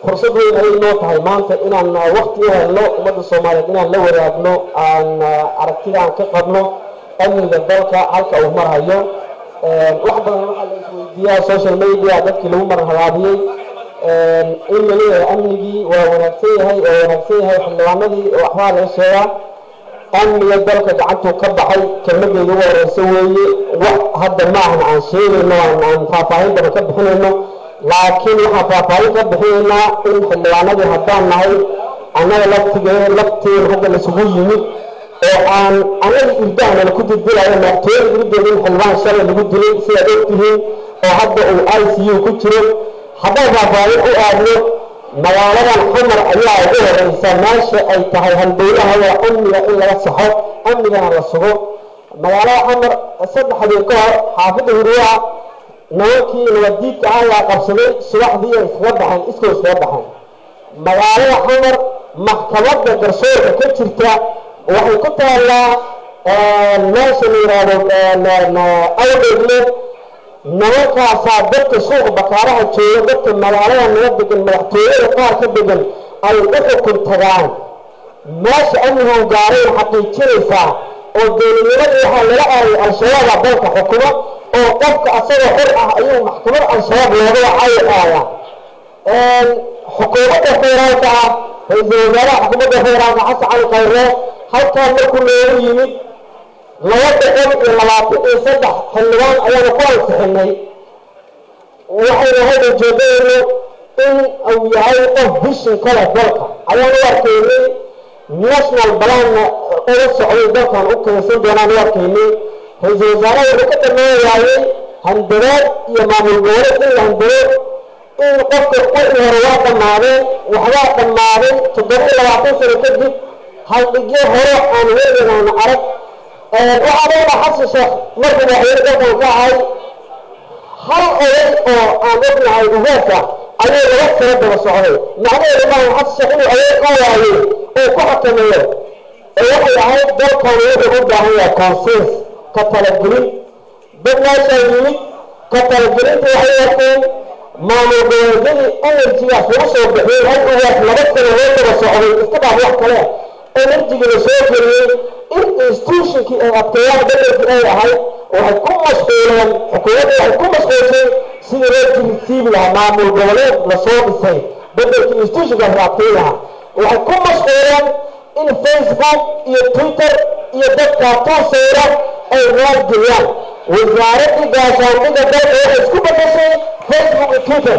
fursad weyn ayay noo tahay maanta inaan wakti u helno ummadda soomaaliyeed inaan la wadaagno aan aragtida aan ka qabno amniga dalka halka uu marhayo wax badan waxaa la isweydiiyaa social media dadkii lagu marhabaabiyey in la leeyahay amnigii waa wanaagsan yahay oo wanaagsan yahay xildhibaanadii waxbaa laga sheegaa amniga dalka gacantuu ka baxay kelmadeeda ugu horeysa weeye wax hadda ma ahna aan sheegayno aan faahfaahin badan ka bixinayno laakiin waxaan faahfaahin ka bixinaynaa in xildhibaanadii haddaan nahay annaga laftigee lafteen hadda laisugu yimid oo aan anaga irdahna laku dildilayo madaxtooyada iridooda in xildhibaan shalay lagu dilay sidaad ogtihiin oo hadda uu i c u ku jiro haddaan faahfaahin u aadno magaaladan xamar ayaa ugu horeysa meesha ay tahay halbowlaha waa amniga in laga saxo amnigana la sugo magaalada xamar saddex habeen ka hor xaafidda hurwaha nimankii nabaddiidka ah yaa qabsaday subaxdii ay iskaga baxeen iskoo iskaga baxeen magaalada xamar maxkamadda garsoorka ka jirta waxay ku taallaa meesha la yidhaahdo awdhegle nimankaasaa dadka suuqa bakaaraha jooga dadka magaalada naga degan madaxtooyada qaar ka degan ay u xukun tagaan meesha amnigan gaarayn xaqiijinaysaa oo dowladnimadii waxaa lala aayay al-shabaaba dalka xukumo oo qofka asagoo xor ah ayuu maxkamad al-shabaab looga wacayaaya xukuumadda federaalka ah ra-iisul wasaaraha xukuumadda federaalka xasan cali khayre halkaa markuu loogu yimid laba boqol iyo labaatan iyo saddex xildhibaan ayaanu ku ansixinay waxaynu hadda jeedayno in uu yahay qof bishin kale dalka ayaan u arkaynay national balanna uga socday dalkan u keensan doonaan u arkaynay ra-iisul wasaaraha wuxuu ka dhamaan waayey handadaad iyo maamul goboleed in la handado in qofka wixii hore waa dhammaadeen waxbaa dhammaaday toddoba iyo labaatan sano kadib haldhigyo hore aan weliganaana arag waxaa leedaha xasan sheekh markuu madaxweyne dalkan ka ahay hal oday oo aan ognahay ugaasa ayuu laga sano daba socday macnaheedu maaha xasan sheekh inuu adeeg ka waayo oo ku xakameeyo ee waxay ahayd dalkan wuxuu u baahan yahay consens ka talagelin dad meeshaa yimid ka talagelinta waxay arkeen maamul goboleedyadii enerjigaas lagu soo bixiyey hal ugaas laba sano loo daba socday iska dhaaf wax kale enerjigii la soo geliyey in institutionkii ay adkeeyaan bedelkii ay ahayd waxay ku mashquuleen xukuumadda waxay ku mashquulsay sidii loo jirisiibi lahaa maamul goboleed lasoo dhisay bedelkii institutionkaas la adkeyn lahaa waxay ku mashquuleen in facebook iyo twitter iyo dadka tuusayra ay raadgeliyaan wasaaraddii gaashaandhigga dalka waxay isku bedeshay facebook iyo twitter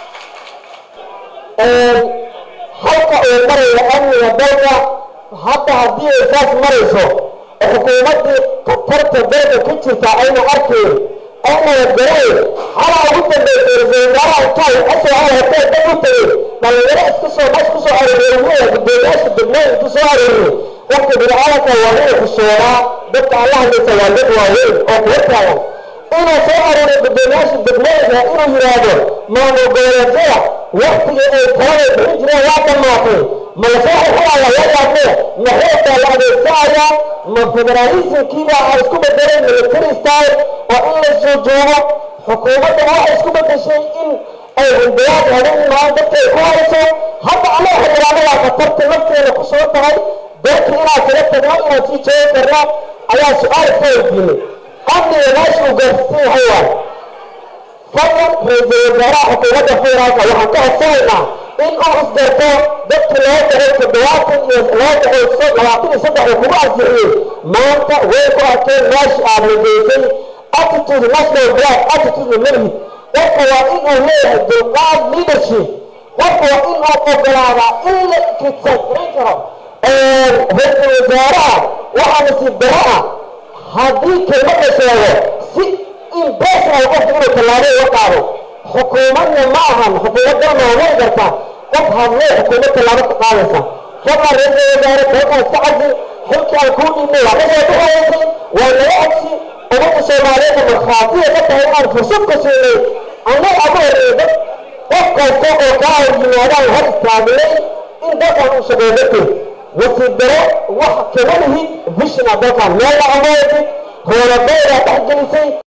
halka uu maraya amniga dalka hadda haddii ay saas marayso xukuumaddii khatarta dalka ku jirta ayna arkayn aynana garayn halaa ugu dambeysay ra-isul wasaaraha intuu asoo hotee dad u tegay dhalinyaro iska soo meesha kusoo arooriyay gudoomiyaasha degmooyin intuu soo arooriyay qofka bini-aadanka waa inuu xusoodaa dadka alla hadlaysa waa dad waaweyn oo kuwa taagan inuu soo arooriyo gudoomiyaasha degmooyinka inuu yidhaahdo maamul goboleedyada waktigii ay talada bixin jireen waa dhammaatay ma lasoo xirxiraya yadaadne ma xoogtaa la adeegsanayaa ma federaalismkiibaa a isku bedelay military style oo in la soo joogo xukuumadda waxay isku bedeshay in ay hundayaad habeen maan dadka ay ku hayso hadda annaga xildhibaanadaa khatarta nafteena ku soo tahay dalka inaan kaga tagno inaan sii joogi karno ayaa su-aal iska weydiinay amniga meesha uu gaarsiisan yahay waay fadlan ra-iisul wasaaraha xukuumadda federaalka waxaan ka codsanaynaa in uu isgarto dadkii loo daray toddobaatan iyo loo daray labaatan iyo saddex uu kugu ansixiyey maanta way ku arkeen meesha aad nageysay attitude national black attitude malihid qofka waa in uu leeyahay dulqaad leadership qofka waa in uu ogolaadaa in la kitsankarin karo ra-iisul wasaaraha waxaa nasiib daro ah haddii kelmad la sheego si impersonal qofka inuu tallaabo uga qaado xukuumadna ma ahan xukuumadana waa wari kartaa qof hadlee xukuumad tallaabo ka qaadaysa fadlan ra-iisul wasaare dalkan iska casi xilkii aan kuu dhiibnay waa kasoo baxaysay waa naga codsi ummadda soomaaliyeedna markhaatiya ka tahay inaan fursad ku siinay annaga ama horreeyay dad qof kasta oo kaa hor yimaadaan hor istaagnay in dalkan uu shaqeeyo darteed nasiib daro wax kama lihid vishina dalkan meel la amoodid hoolabeedaa dhex gelisay